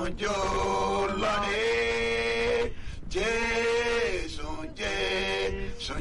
jò lọ́dẹ jésù jésù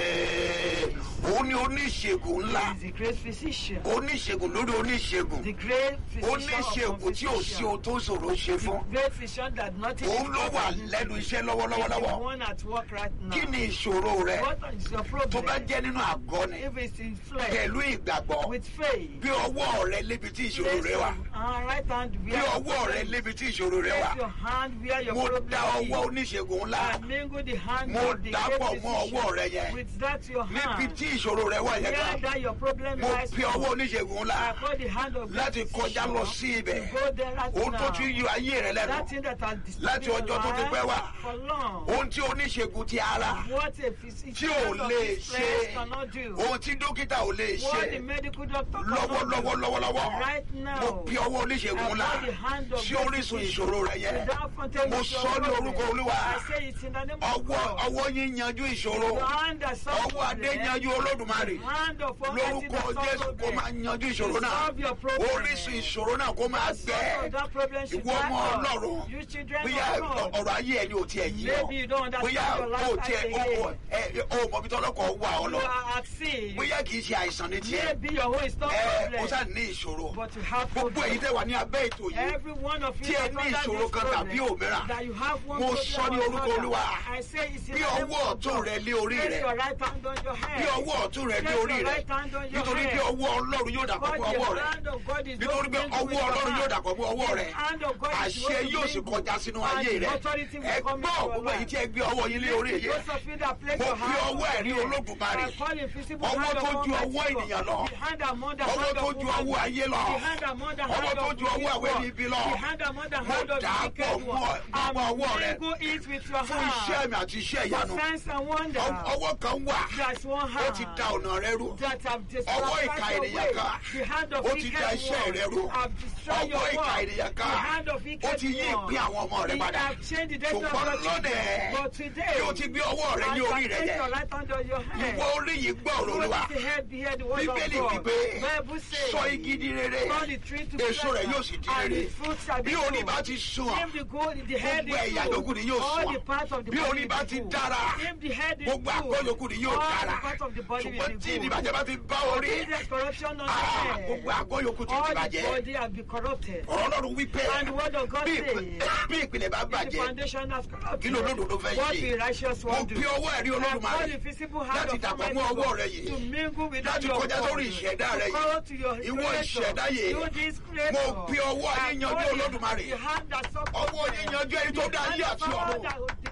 jẹ́ òun ni oníṣègùn ńlá He is the great physician. oníṣègùn lórí oníṣègùn The great physician oníṣègùn of tí ò sí ohun tó ṣòro ṣe fún Great physician that nothing òun ló is wà possible. lẹ́nu iṣẹ́ He's the lọ́wọ́lọ́wọ́ one at work right now. kí ni ìṣòro rẹ What is your problem? tó bá jẹ́ nínú àgọ́ ni If it's in flesh, pẹ̀lú ìgbàgbọ́ with faith, bí ọwọ́ rẹ lébi tí ìṣòro place rẹ wà your uh, right hand bí where your ọwọ́ rẹ problem lébi tí ìṣòro rẹ Place wà your hand where your mo problem dá ọwọ́ is. oníṣègùn ńlá And mingle the hand Mo of the dàpọ̀ great mọ́ ọwọ́ rẹ physician yẹn. with that your níbi hand. tí ìṣòro rẹ wà yẹn Where kan that your problem mo lies. fi ọwọ́ oníṣègùn ńlá I call the hand of the láti kọjá lọ sí ibẹ̀ Go there right ohun tó now. ti yọ ayé rẹ lẹ́nu That thing that has Láti disturbed your ọjọ́ tó ti pẹ́ wá. life for long. ohun tí oníṣègùn ti ara What a physician tí ò of lè this ṣe place cannot do. ohun tí dókítà ò lè ṣe What the medical doctor lọ́wọ́lọ́wọ́ cannot do. lọ́wọ́lọ́wọ́ Right now. mo fi ọwọ́ oníṣègùn ńlá I call the hand of sí God orísun physician. ìṣòro rẹ yẹn Without fountain mo is your sọ ní problem. orúkọ olúwa I say it in the name of ọwọ́ God. ọwọ́ yín yanjú ìṣòro The hand that solves ọwọ́ adé problem. yanjú olódùmarè The hand of Almighty lórúkọ that jésù solves kó máa problem. yanjú ìṣòro náà Solve your problem. orísun ìṣòro náà kó máa Solve gbẹ that problem should ìwọ ọmọ dry up. ọlọ́run You children bóyá of God. ọ̀rọ̀ ayé ẹni ò tiẹ̀ yí ọ Maybe you don't understand bóyá your life o tiẹ̀ again. o ẹ o mọ̀ bí tọ́lọ́kọ̀ wà ọ You lọ are at sea. bóyá kì í ṣe àìsàn ní tiẹ̀ Maybe your home is not ẹ o problem. sá ní ìṣòro But you have gbogbo èyí problem. tẹ́ wà ní abẹ́ ètò yìí Every one of you tí ẹ that's ní under ìṣòro this kan tàbí problem, òmíràn that you have one mo problem sọ ní or orúkọ another. olúwa I say it's in bí the name ọwọ́ of ọ̀tún God. rẹ lé orí Place rẹ your right hand on your head. bí ọwọ́ ọ̀tún rẹ lé Place orí your rẹ right hand on your nítorí head. pé ọwọ́ ọlọ́run yóò dàpọ̀ God, mọ́ ọwọ́ the rẹ hand of God is nítorí pé not ọwọ́ mingled with ọlọ́run your yóò hand. dàpọ̀ mọ́ ọwọ́ rẹ The hand of God is àṣẹ not yóò sì mingled. kọjá sínú And ayé the rẹ authority will ẹ come gbọ́ into your gbogbo èyí life. tí ẹ gbé ọwọ́ yín lé orí yẹ Those of you that place mo your fi hand ọwọ́ on ẹ̀rí your head, olódùmarè I call invisible ọwọ́ hand tó of ju Almighty ọwọ́ God. ènìyàn lọ The hand among the ọwọ́ hand tó of ju woman. ọwọ́ ayé lọ The hand among the ọwọ́ hand tó of ju ọwọ́ àwọn wicked ẹni ibi lọ one. The hand among the mo hand of dà á the pọ̀ wicked mọ́ one. ọwọ́ ọwọ́ rẹ And mingle it with your fún iṣẹ́ hand. mi àti iṣẹ́ For ìyanu signs and wonders. Ọ- ọwọ́ kan wà There's one ó ti hand. da ọ̀nà rẹ rú that have Ọwọ́ ìka destroyed ènìyàn your kan. way. The hand of Ó ti wicked da iṣẹ́ one rẹ rú. have destroyed your ọwọ́ ìka work. ènìyàn The kan hand of ó wicked ti yí one. ìpín àwọn ọmọ rẹ He padà have changed the destiny of ṣùgbọ́n your children. lónìí But today, bí o ti gbé ọwọ́ rẹ as ní you orí have rẹ placed yẹ your right hand on your head, ìwọ orí yìí gbọ́ ọ̀rọ̀ What olúwa is the head behind the word bíbélì of God? wípé Bible says, sọ igi di rere turn the tree to èso rẹ̀ pleasant, yóò sì di and rere its fruit shall be bí orí good. bá ti sùn If the gold, the head gbogbo is ẹ̀yà good, yòókù ni yóò all sùn the parts of the bí body orí will bá be ti good. dára If the head is gbogbo àgọ́ good, yòókù ni yóò all dára the parts of the body will ṣùgbọ́n be tí good. ìdìbàjẹ́ bá ti bá orí If there's corruption on the ah, head, gbogbo àgọ́ yòókù ti all the dìbàjẹ́ body have been corrupted. ọ̀rọ̀ ọlọ́run wípé And the word of God bí says, ìpè- bí ìpìlẹ̀ bá If the bàjẹ́ foundation has corrupted, kí ló lódodo fẹ́ what ṣe the righteous mo one do? fi ọwọ́ ẹ̀rí I call olódùmarè the visible hand láti of dàpọ̀ Almighty mọ́ ọwọ́ God rẹ yìí to mingle with láti your kọjá body, sórí ìṣẹ̀dá rẹ to yìí call to your ìwọ creator, ìṣẹ̀dá yìí to this creator. mo fi ọwọ́ I yín yanjú call the- olódùmarè the hand that supports ọwọ́ them. yín yanjú ẹni tó dá ayé àti ọ̀run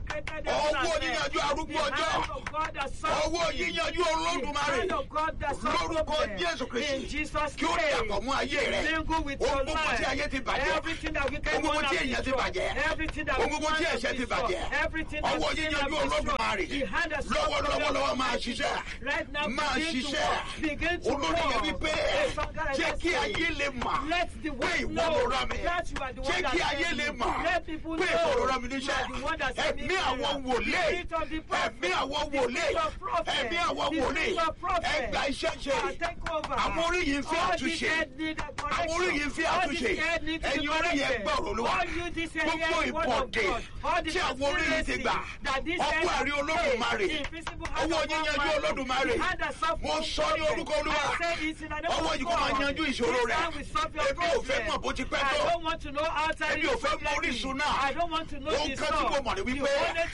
ọwọ́ yín yanjú arúgbó ọjọ́ ọwọ́ yín yanjú olódùmarè lórúkọ jésù kristi kí ó dàpọ̀ mú ayé rẹ ohun gbogbo tí ayé ti bàjẹ́ ohun gbogbo tí èèyàn ti bàjẹ́ ohun gbogbo tí ẹ̀ṣẹ̀ ti bàjẹ́ ọwọ́ yín yanjú olódùmarè lọ́wọ́lọ́wọ́lọ́wọ́ máa ṣiṣẹ́ máa ṣiṣẹ́ olórí yẹn wípé jẹ́ kí ayé lè mà pé ìwọ ló rán mi jẹ́ kí ayé lè mà pé ìwọ ló rán mi níṣẹ́ ẹ̀mí àwọn wòlé ẹ̀mí àwọn wòlé ẹ̀mí àwọn wòlé ẹgbà iṣẹ́ ṣe àwọn orí yìí ń fi àtúnṣe àwọn orí yìí ń fi àtúnṣe ẹ̀yin orí yẹn gbọ́rọ̀ olúwa gbogbo ìpọ̀dé tí àwọn orí yìí ti gbà ọwọ́ ẹ̀rí olódùmarè ọwọ́ yín yanjú olódùmarè mo sọ ní orúkọ olúwa ọwọ́ yìí kò máa yanjú ìṣòro rẹ èmi ò fẹ́ mọ̀ bó ti pẹ́ tó èmi ò fẹ́ mọ orísun náà ohun kan tí mo mọ̀ ní wípé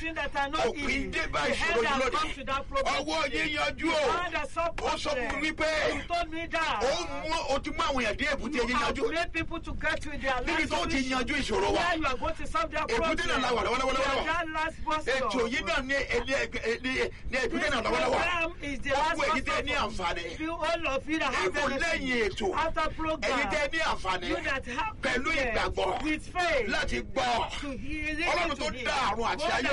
òpin dé bá ìṣòro yìí lónìí ọwọ́ yín yanjú o ó sọ fún mi wípé ó mú o ti mú àwọn èèyàn dé èbúté yín yanjú níbi tó ti yanjú ìṣòro wa èbúté náà la wà lọ́wọ́lọ́wọ́ ètò yìí náà ní ní èbúté náà lọ́wọ́lọ́wọ́ gbogbo èyí tẹ́ ní àǹfààní èkó lẹ́yìn ètò èyí tẹ́ ní àǹfààní pẹ̀lú ìgbàgbọ́ láti gbọ́ ọlọ́run tó dá àrùn àti ayé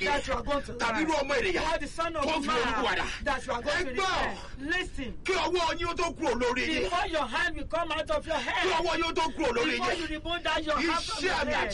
gé that you are going to tàbí irú ọmọ ènìyàn Or the son of tó fi orúkú wàdà man that you are going to ẹgbọ́n repent. Listen. kí ọwọ́ yín ó tó kúrò lórí yín Before your hand will come out of your kí head. ọwọ́ yín ó tó kúrò lórí Before yín you remove that your hand from iṣẹ́ your àmì head. àti iṣẹ́ ìyá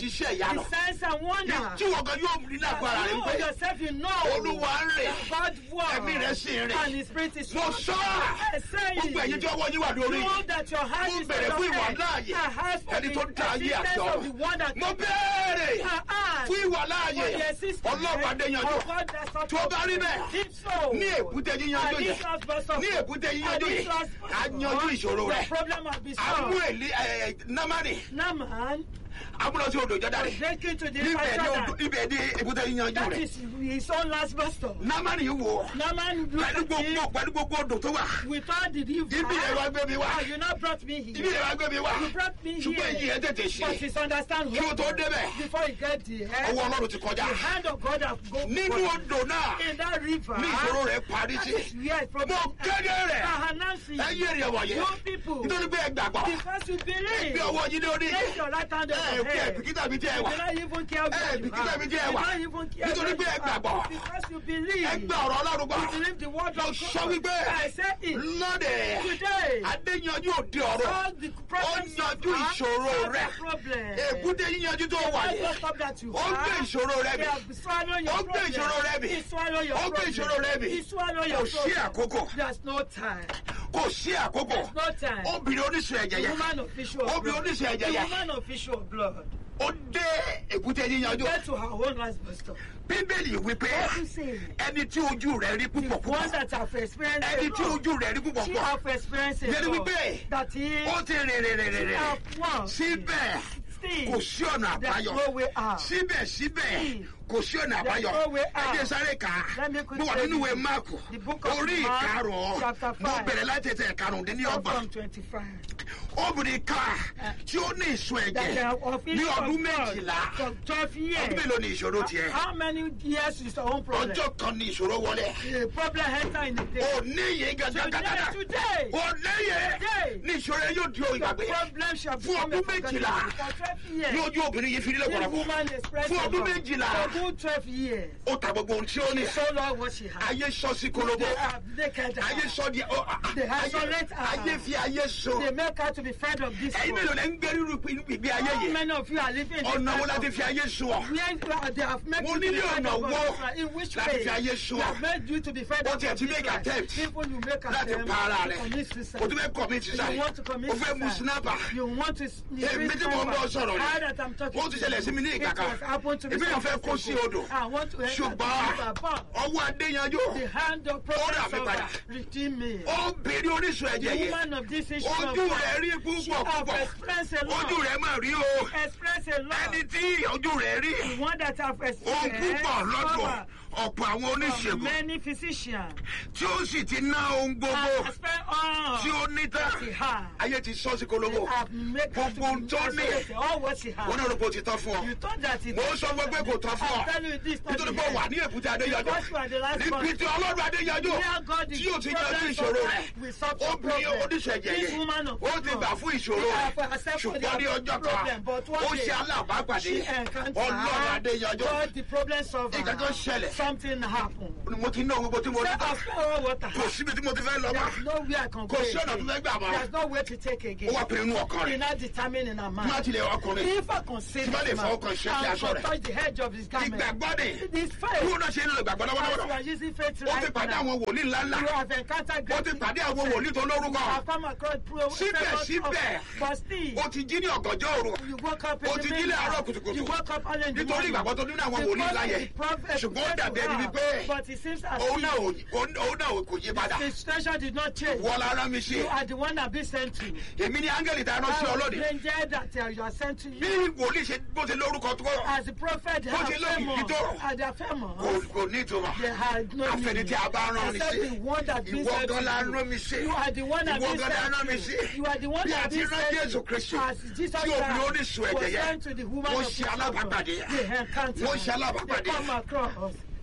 ìyanu the signs and wonder. tí wọ́n gan yóò rí lágbára rẹ̀ You pé yourself, you know. olúwa ń rìn that God works. ẹ̀mí rẹ̀ sì ń And rìn his spirit is mo working. sọ I say gbogbo ẹ̀yin tí ọwọ́ yín wà lórí Know that your hand mo is bẹ̀rẹ̀ on fún your ìwà head. láàyè I ask for ẹni tó the dá ayé àti existence of the ọ̀run one that mo béèrè I ask fún ìwà láàyè for the existence ọlọ́pàá adéyanjú of God that's not tí ó bá rí bẹ́ẹ̀ If so, ní èbúté yíyanjú and yẹn this last verse of ní èbúté yíyanjú yẹn á yanjú ìṣòro the rẹ̀ problem has been àmú solved. èlé ẹ̀ námánì Naaman amúlọ́sí odò ìjọba was rẹ̀ taken to the níbẹ̀ ní odò Jordan. níbẹ̀ ní èbúté yíyanjú That rẹ̀ is his own last bus stop. námánì yìí wò ó Naaman pẹ̀lú looked at gbogbo him pẹ̀lú gbogbo odò tó wà with all the river. ibi rẹ̀ wá gbé mi wá Ah, you not brought me ibi here. rẹ̀ wá gbé mi wá You brought me ṣùgbọ́n èyí here. ẹ̀ tètè But ṣe it's understand kí o tó débẹ̀ before you get there. ọwọ́ ọlọ́run ti kọjá The hand of God has gone nínú forth. odò náà in that river. ní ìṣòro rẹ̀ parí That sí is where it problem. mo kéde rẹ̀ I announce it. ẹ yé èrè wọ̀nyí You people. nítorí pé ẹ gbàgbọ́ Because you believe. bí ọwọ́ yín lórí Take your right hand on ẹ your kí ẹ head. bìkítà mi tí ẹ You wà do not even care ẹ where you bìkítà are. mi tí You ẹ do wà not even care nítorí where pé ẹ you are. gbàgbọ́ Because you believe. ẹ gbà ọ̀rọ̀ ọlọ́run gbọ́ You believe the word mo of sọ God. wípé I say it. lọ́dẹ̀ Today. adéyanjú òde ọ̀rọ̀ All the problems Ó yanjú you have, ìṣòro solve the rẹ̀. problem. èbúté yíyanjú tó wà Don't yìí stop that you ó gbé have. ìṣòro rẹ They mi have swallowed your Ó gbé problem. ìṣòro rẹ mì. He swallow your Ó gbé problem. ìṣòro rẹ mì. He swallow kò your sí problem. àkókò There's no time. kò sí àkókò There's no time. obìnrin oníṣun ẹ̀jẹ̀ The yẹn woman of issue of obìnrin blood. oníṣun ẹ̀jẹ̀ The yẹn woman of issue of blood. ó dé èbúté yíyanjú Get to her own last bus stop. bíbélì wípé What you say? ẹni tí ojú rẹ̀ rí The púpọ̀ one púpọ̀ that have experienced ẹni a tí lot. ojú rẹ̀ rí púpọ̀ She púpọ̀ have experienced a Yẹni lot. wípé That is, ó ti rìn rìn rìn rìn rìn have one. síbẹ̀ Still, kò sí ọ̀nà there's àbáyọ no way out. síbẹ̀síbẹ̀ kò sí ọ̀nà There's àbáyọ no way out. ẹ jẹ́ sáré kà á Let me mo quickly wà tell nínú ìwé you. máàkù The book of orí Mark, ìkarùn-ún chapter mo five. bẹ̀rẹ̀ láti ẹsẹ̀ Start ìkarùndínlọ́gbọ̀n from 25. obìnrin ká tí ó ní ìsun That they ẹ̀jẹ̀ are of ní issue of ọdún blood méjìlá for 12 years. ọdún mélòó ni ìṣòro tiẹ̀ How many years is your own problem? ọjọ́ kan ni ìṣòro wọlé The problem enter in the day. òní yìí Today, gàdàgàdà today, òní yìí Today. ní ìṣòro yẹn yóò di the ìgbàgbé problem shall Fún become a ọdún forgotten méjìlá. thing. For 12 years. ní ojú obìnrin yìí fi nílẹ̀ This pọ̀lọpọ̀ woman expressed Fún ọdún her méjìlá. For good 12 years. ó ta gbogbo ohun tí ó ní So long what she had. ayé sọ sí kolobo They have naked her. ayé sọ di ọ They ayé isolate her. ayé fi ayé so They make her to be fed of this ẹ̀yin world. mélòó lẹ ń gbé rírú ìgbé ayé How yìí many of you are living in this ọ̀nà wo kind láti of- fi ayé so ọ Where uh, they have made Mo you to ní be ní fed ọ̀nà of wo God's In which láti way? fi ayé so They ọ have made you to be fed Ó of tiẹ̀ ti this make life. attempt People you make láti attempt pa ara to rẹ̀ commit suicide. o tún fẹ́ commit You suicide want to commit o fẹ́ mu suicide. snapper You want to èmi tí mo ń bọ̀ sọ̀rọ̀ How rẹ̀ that I'm talking ó ti ṣẹlẹ̀ sí mi ní It ìkàkà has happened to me èmi náà fẹ́ some kó years sí ago. odò I want to enter the ṣùgbọ́n river, but ọwọ́ adéyanjú the hand of Ó rà prophet mí padà. of redeem me. obìnrin orísun ẹ̀jẹ̀ The yẹn woman of this issue of ojú blood, rẹ̀ rí she púpọ̀ have púpọ̀ experienced a lot. ojú rẹ̀ mà rí o Express a lot. ẹni tí ojú rẹ̀ rí The one that have ohun experienced púpọ̀ lọ́dọ̀ cover ọ̀pọ̀ àwọn from oníṣègùn many physicians. tí ó sì ti ná ohun gbogbo And spend all tí ó ní tán she had. ayé ti sọ́ sí They kolobo have made her to Gbogbo ohun be tó ní. isolated. All what she wọn had. náà rò pé o ti tán fún ọ You thought that it mo ń sọ fún ẹ pé kò tán fún ọ I'm telling you this not nítorí the pé end. wà ní èbúté adéyanjú Because you are the last níbi one. tí ọlọ́run adéyanjú Where God is tí yóò ti yanjú problems ìṣòro of rẹ̀ life will solve your obìnrin problem. oníṣun ẹ̀jẹ̀ This yẹn woman of ó ti God, gbà fún ìṣòro she rẹ̀ have accepted ṣùgbọ́n ní their ọjọ́ kan problem, but one ó day ṣe alábàápàdé she encountered ọlọ́run adéyanjú God, the problem solver. Nǹkan kan ṣẹlẹ̀. Something happened. mo ti ná ohun gbogbo tí mo ní Say, tán of all water. kò síbi tí mo ti fẹ́ lọ mọ́ There's no way I can go kò sí ọ̀nà tó again. fẹ́ gbà mọ́ There's no way to take ó again. wá pinnu inú ọkàn He rẹ̀ not determined in her tí má mind. tilẹ̀ ọkùnrin If I consider Tí bá lè him fọwọ́ kan ṣe kí and aṣọ can rẹ̀. touch the edge of his garment, ìgbàgbọ́ ni this bí faith, wọn náà ṣe ń lo ìgbàgbọ́ as you lọ́wọ́lọ́wọ́ are using faith ó ti right pàdé now, àwọn wòlíì ńláńlá you have encountered ó great ti pàdé àwọn wòlíì tó lórúkọ You have come across pro- Síbẹ̀síbẹ̀, but still, ó ti jí ní ọ̀gànjọ́ òru you woke up in ó the ti jí middle. láàárọ̀ kùtùkùtù. You woke up early in the nítorí morning. ìgbàgbọ́ tó nínú àwọn wòlíì ńlá yẹn ṣùgbọ́n ó dàbí ẹni wípé But it seems as òun náà if ò- òun òun náà ò- kò yí padà the situation did not change. wọ́n lára mi ṣe You are the one that been sent to. èmi ní áńgẹ́lì tá a rán sí I ọlọ́dẹ was stranger that uh, you are sent to bí you. wòlíì ṣe bó ṣe lórúkọ tó As the prophet, they Bó are ṣe lóyún famous. ìdítòrò. And they are famous. kò kò ní ìtumọ̀ They had no àfẹni meaning. tí a bá rán ni Except sí the one that been ìwọ sent gan la to rán you. mi sí You are the one that ìwọ been gan la rán mi sent sí to you. You are the one bí a that ti been rán sent Jésù to Kristi As Jesus tí obìnrin Christ oníṣun was ẹ̀jẹ̀ yẹn sent to the woman wọ́n of ṣe the alábàápàdé They encounter wọ́n ṣe They alábàápàdé come across.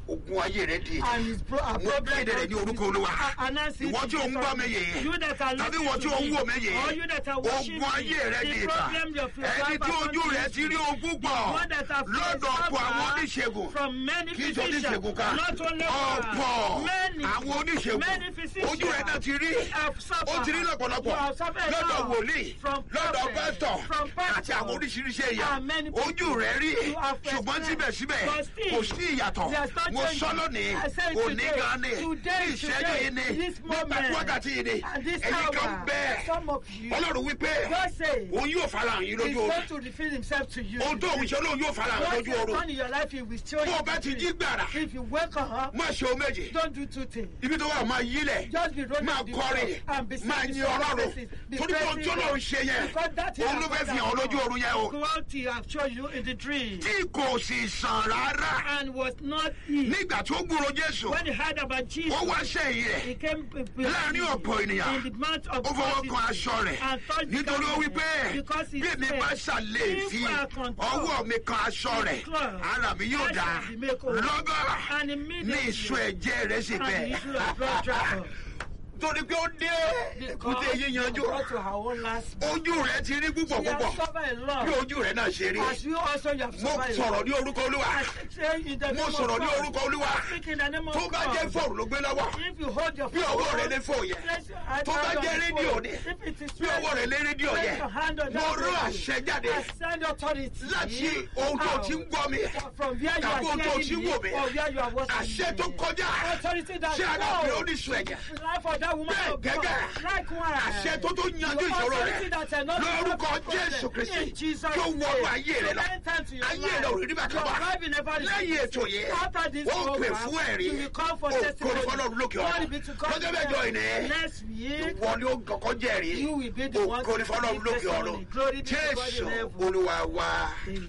ogun ayé rẹ di and his pro our mo problem kéde rẹ ní orúkọ olúwa announce it ìwọ tí ò ń gbọ́ mi yìí you that are tàbí listening ìwọ tí to ò ń me, wò mí yìí or you that are watching ogun ayé rẹ me di the ìta problem of your ẹni life tí ojú rẹ ti rí ogún pọ̀ one that have lọ́dọ̀ ọ̀pọ̀ àwọn oníṣègùn from many kì í ṣe physicians oníṣègùn kan not only ọ̀pọ̀ one many àwọn oníṣègùn many physicians ojú rẹ náà ti rí have suffered ó ti rí lọ́pọ̀lọpọ̀ You have suffered lọ́dọ̀ now wòlíì from lọ́dọ̀ prophets, pásítọ̀ from pastors, àti àwọn oríṣiríṣi èèyàn and many people. ojú rẹ rí You have ṣùgbọ́n experienced, síbẹ̀síbẹ̀ but still, kò sí ìyàtọ̀ there's no mo change. sọ lónìí I say òní today, gan ni today, ní ìṣẹ́jú today, yìí ni this nígbà tí moment, wákàtí yìí ni and this ẹ̀yin kan hour bẹ́ẹ̀ some of you ọlọ́run wípé God say òun yóò farahàn yín he's lójú going oorun to reveal himself to you ohun tó òun ṣe lóun yóò farahàn what lójú he has oorun done in your life he will show bó o you bá ti jí gbàrà if you wake up má ṣe o méjì don't do two things ibi tó wà máa yílẹ̀ just be rolling máa the kọrin floor and be máa singing yin some ọlọ́run praises, be torí pé ohun praising tó lóun God. ṣe yẹn Because that òun ló is fẹ́ fi hàn lójú oorun yẹn o what he have shown you in the dream tí kò sì sàn rárá and was not he nígbà tó gbúrò jésù when he heard about Jesus ó wá sẹ́yìn rẹ̀ he came láàrin ọ̀pọ̀ ènìyàn in the month of ó fọwọ́ kan August aṣọ rẹ̀ and touched the nítorí ó wí pé garment because he bí èmi said, bá ṣàlè "If fi I control ọwọ́ mi kan aṣọ rẹ̀ cloth, ara mi yóò I dá shall be made whole." lọ́gọ́ and ní immediately ìsun ẹ̀jẹ̀ rẹ̀ sì and the bẹ́ẹ̀ issue of blood dry up. torí pé ó dé èkúté yíyanjú got to her own last ojú rẹ̀ ti rí púpọ̀ She has púpọ̀ suffered a bí lot. ojú rẹ̀ náà ṣe rí As you also you have mo suffered a sọ̀rọ̀ lot. ní orúkọ olúwa I say in the mo name of sọ̀rọ̀ ní God, orúkọ olúwa speak in the name of tó bá jẹ́ God. fóònù ló gbé lọ́wọ́ If you hold your bí ọwọ́ rẹ̀ lé phone, fóònù yẹn place your hand tó bá on jẹ́ the rédíò phone. ni If it is bí ọwọ́ rẹ̀ lé rédíò place yẹn your hand on mo that rán radio. àṣẹ jáde I send authority láti ohun tó ti ń gbọ́ mi from where you tàbí are ohun tó ti ń hearing me wò mí or where you are watching àṣẹ me. tó kọjá Authority that ṣé aláàfin goes. oníṣun ẹ̀jẹ̀ life of that woman Bẹ́ẹ̀ of God. gẹ́gẹ́. Likewise. àṣẹ tó tó yanjú ìṣòro rẹ̀ Authority that cannot be lórúkọ broken. jésù kristi In Jesus' tó wọnú name. ayé rẹ lọ So enter into your ayé rẹ ò rí bá life. Your kábà life will never be lẹ́yìn the ètò same. yìí After this ó pè program, fún ẹ̀rí you will come for ó testimony. kórè fọlọ́run lókè Glory be to ọ̀run God. lọ́jọ́ mẹ́jọ ìní Next week, ìwọ ni ó kọ́kọ́ jẹ́rìí You will be the ó one kórè to fọlọ́run give lókè testimony. ọ̀run Glory be to God in jésù heaven. olúwa wa. Amen.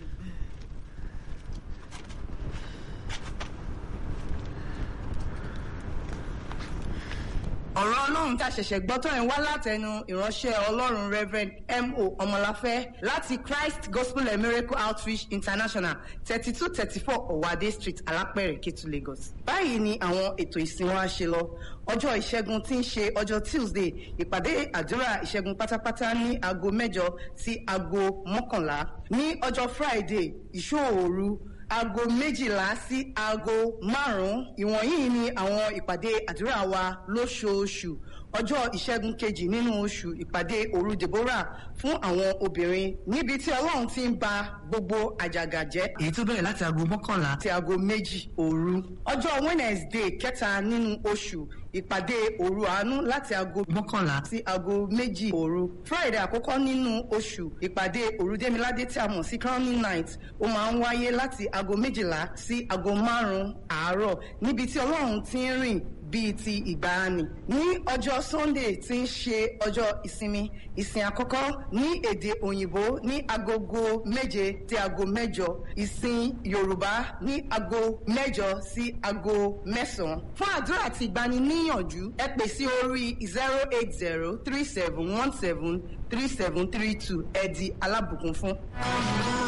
ọ̀rọ̀ ọlọ́run tá a ṣẹ̀ṣẹ̀ gbọ́ tó ń wá látẹnu ìránṣẹ́ ọlọ́run reverend mo ọmọláfẹ́ láti christ gospel and miracle outreach international thirty two thirty four ọ̀wádé street alápẹ̀rẹ̀ kétu lagos. báyìí ni àwọn ètò ìsìn wa ṣe lọ ọjọ́ ìṣẹ́gun tí ń ṣe ọjọ́ tuesday ìpàdé àdúrà ìṣẹ́gun pátápátá ní aago mẹ́jọ sí aago mọ́kànlá ní ọjọ́ friday ìṣòòru aago méjìlá sí aago márùn-ún ìwọ̀nyí ni àwọn ìpàdé àdúrà wa lóṣooṣù ọjọ́ ìṣẹ́gun kejì nínú oṣù ìpàdé òru deborah fún àwọn obìnrin níbi tí ọlọ́run ti ń ba gbogbo àjàgà jẹ́ èyí tó bẹ̀rẹ̀ láti aago mọ́kànlá àti aago méjì òru ọjọ́ wednesday kẹta nínú oṣù ìpàdé òru àánú láti aago mọ́kànlá sí aago méjì òru friday àkọ́kọ́ nínú oṣù ìpàdé òru démiládé tí a mọ̀ sí crowning night ó máa ń wáyé láti aago méjìlá sí aago márùn-ún àárọ̀ níbi tí ọlọ́run ti ń rìn bíi ti ìgbàanì ní ọjọ́ sunday tí ń ṣe ọjọ́ ìsinmi ìsìn àkọ́kọ́ ní èdè òyìnbó ní agogo méje sí aago mẹ́jọ ìsìn yorùbá ní aago mẹ́jọ sí aago mẹ́sàn-án fún àdúrà àti ìgbaniníyànjú ẹ pè sí orí zero eight zero three seven one seven three seven three two ẹ di alábùkún fún.